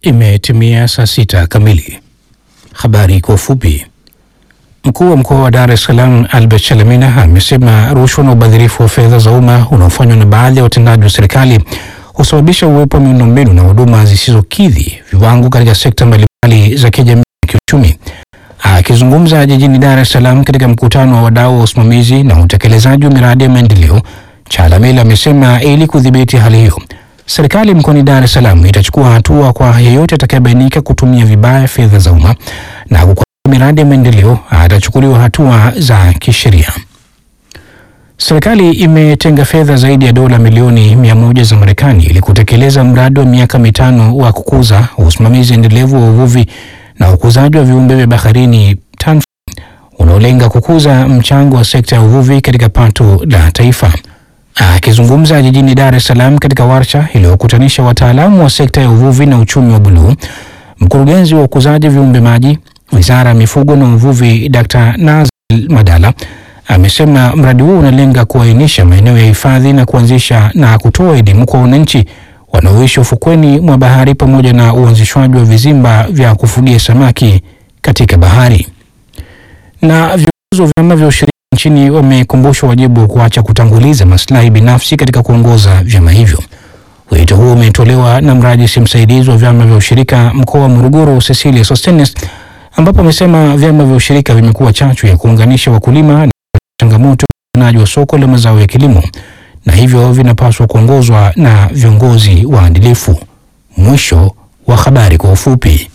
Imetimia saa sita kamili. Habari kwa ufupi. Mkuu wa mkoa wa Dar es Salaam Albert Chalamila amesema rushwa na ubadhirifu wa fedha za umma unaofanywa na baadhi ya watendaji wa serikali husababisha uwepo wa miundombinu na huduma zisizokidhi viwango katika sekta mbalimbali za kijamii na kiuchumi. Akizungumza jijini Dar es Salaam katika mkutano wa wadau wa usimamizi na utekelezaji wa miradi ya maendeleo, Chalamila amesema ili kudhibiti hali hiyo serikali mkoani Dar es Salaam itachukua hatua kwa yeyote atakayebainika kutumia vibaya fedha za umma na kukwamisha miradi ya maendeleo atachukuliwa hatua za kisheria. Serikali imetenga fedha zaidi ya dola milioni mia moja za Marekani ili kutekeleza mradi wa miaka mitano wa kukuza usimamizi endelevu wa uvuvi na ukuzaji wa viumbe vya baharini TANFA unaolenga kukuza mchango wa sekta ya uvuvi katika pato la taifa. Akizungumza jijini Dar es Salaam katika warsha iliyokutanisha wataalamu wa sekta ya uvuvi na uchumi wa buluu, mkurugenzi wa ukuzaji viumbe maji Wizara ya Mifugo na Uvuvi, Dr. Nazil Madala amesema mradi huo unalenga kuainisha maeneo ya hifadhi na kuanzisha na kutoa elimu kwa wananchi wanaoishi ufukweni mwa bahari pamoja na uanzishwaji wa vizimba vya kufugia samaki katika bahari. Na viongozi wa vyama vya ushirika nchini wamekumbushwa wajibu wa kuacha kutanguliza maslahi binafsi katika kuongoza vyama hivyo. Wito huo umetolewa na mrajisi msaidizi wa vyama vya ushirika mkoa wa Morogoro, Cecilia Sostenes, ambapo amesema vyama vya ushirika vimekuwa chachu ya kuunganisha wakulima na changamoto ya upatikanaji wa soko la mazao ya kilimo na hivyo vinapaswa kuongozwa na viongozi waadilifu. Mwisho wa habari kwa ufupi.